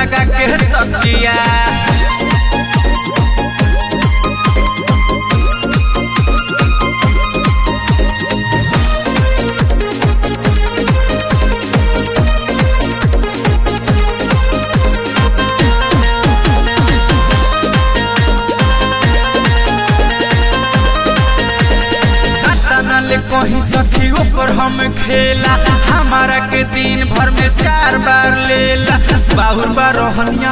लगा के तकिया ले कहीं सखी ऊपर हम खेला हमारा के दिन भर में चार बार लेला बाहुर बार रहनिया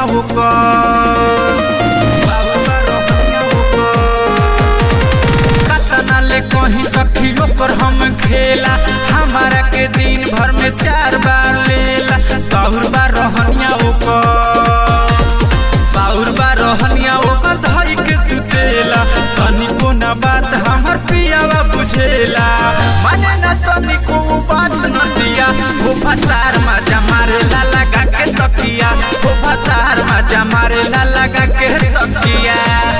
ले कहीं सखी ऊपर हम खेला हमारा के दिन भर में चार बार लेला बाहुर बार रहनिया बाहुर बार रहनिया ओकर धई के सुतेला तनिको ना बात हमर पियावा बुझेला माने ना तनिको बात न दिया वो फतार मजा मारे ला लगा के तकिया वो फतार मजा मारे ला लगा के तकिया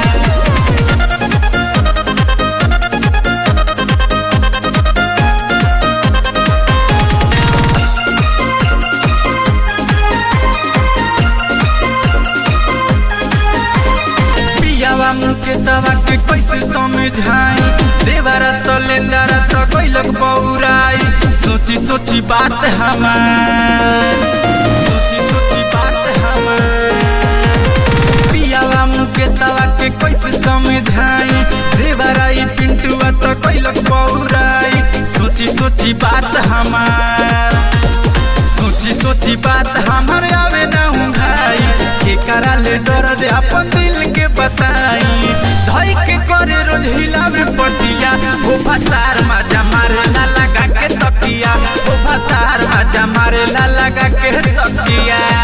पियावा मुके सवा के कैसे समझाई देवरा सलेंदरा तो कोई लोग बौराई सोची सोची बात हमार सोची सोची बात हमार पियावा मुके सवा के कैसे समझाई देवरा ई पिंटुआ तो कोई लोग बौराई सोची सोची बात हमार सोची सोची बात हमर आवे ना हूँ भाई के करा ले दर्द अपन दिल के बताई धई के करे रोज हिलावे पटिया वो फतार मजा मारे ला लगा के तकिया वो फतार मजा मारे ला लगा के तकिया